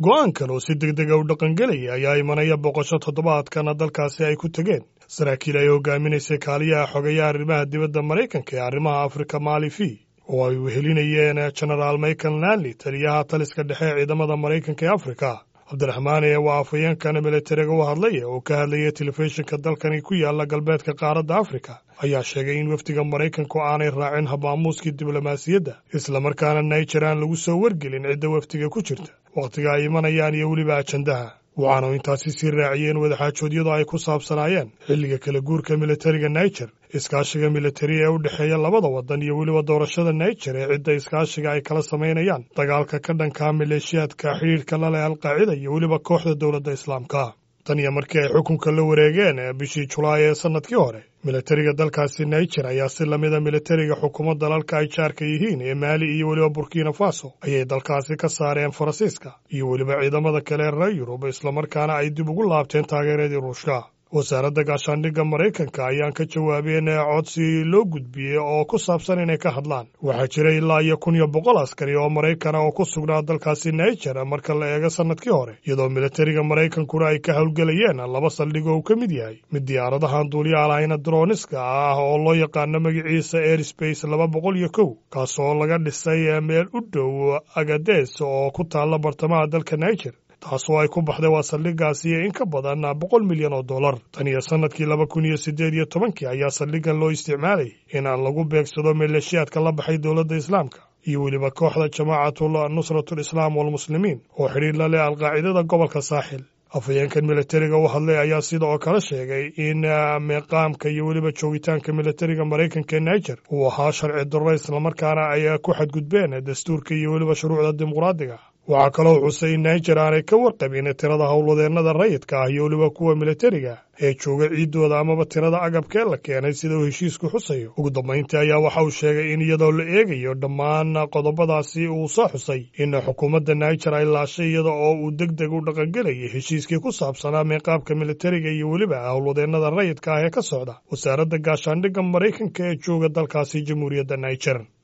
go'aankan oo si deg dega u dhaqangelaya ayaa imanaya boqosho toddobaadkana dalkaasi ay ku tegeen saraakiil ay hogaaminaysay kaaliyaha xogeeyaha arrimaha dibadda maraykanka ee arrimaha afrika maali v oo ay wehelinayeen genaraal michael nanley taliyaha taliska dhexe ee ciidamada maraykanka ee afrika cabdiraxmaan ee waa afhayeenkan militariga u hadlaya oo ka hadlaya telefishinka dalkani ku yaala galbeedka qaaradda afrika ayaa sheegay in wafdiga maraykanku aanay raacin habaamuuskii diblomaasiyadda islamarkaana naijer aan lagu soo wargelin cidda wafdiga ku jirta wakhtiga ay imanayaan iyo weliba ajandaha waxaanu intaasi sii raaciyeen wadaxaajoodyadu ay ku saabsanaayeen xilliga kala guurka militariga naijer iskaashiga militari ee u dhexeeya labada waddan iyo weliba doorashada naijer ee cidda iskaashiga ay kala samaynayaan dagaalka ka dhankaa maleeshiyaadka xidhiidhka la leh alqaacida iyo weliba kooxda dowladda islaamka tan iyo markii ay xukunka la wareegeen bishii julaay ee sannadkii hore militariga dalkaasi naijer ayaa si lamida militariga xukuumad dalalka ay jaarka yihiin ee maali iyo weliba burkina faso ayay dalkaasi ka saareen faransiiska iyo weliba ciidamada kale ee reer yurub islamarkaana ay dib ugu laabteen taageeradii ruushka wasaaradda gaashaandhigga maraykanka ayaan ka jawaabeen codsi loo gudbiyey oo ku saabsan inay ka hadlaan waxaa jira ilaa iyo kun iyo boqol askari oo maraykana oo ku sugnaa dalkaasi naijer marka la eego sannadkii hore iyadoo militariga maraykankuna ay ka howlgelayeen laba saldhig oo uu ka mid yahay mid diyaaradahan duuliyaha lahayna droniska ah oo loo yaqaano magaciisa airspace laba boqol iyo kow kaas oo laga dhisay meel u dhow agades oo ku taalla bartamaha dalka naijer taasoo ay ku baxday waa saldhiggaasi in ka badan boqol milyan oo dollar tan iyo sannadkii laba kun iyo siddeed iyo tobankii ayaa saldhiggan loo isticmaalayay in lagu beegsado maleeshiyaadka la baxay dowladda islaamka iyo weliba kooxda jamaacatul nusratul islaam walmuslimiin oo xidhiir la leh alqaacidada gobolka saaxil afhayeenkan militariga u hadlay ayaa sida oo kale sheegay in meeqaamka iyo weliba joogitaanka militariga maraykanka ee naijer uu ahaa sharci darro islamarkaana ay ku xadgudbeen dastuurka iyo weliba shuruucda dimuqraadiga waxaa kaloo xusay in naijer aanay ka warqabin tirada howlwadeennada rayidka ah iyo weliba kuwa militariga ee jooga ciiddooda amaba tirada agabkee la keenay sida uu heshiisku xusayo ugu dambayntii ayaa waxa uu sheegay in iyadoo la eegayo dhammaan qodobadaasi uu soo xusay in xukuumadda naijer ay laashay iyada oo uu deg deg u dhaqangelayay heshiiskii ku saabsanaa meeqaabka militariga iyo weliba howlwadeennada rayidka ah ee ka socda wasaaradda gaashaandhigga maraykanka ee jooga dalkaasi jamhuuriyadda naijer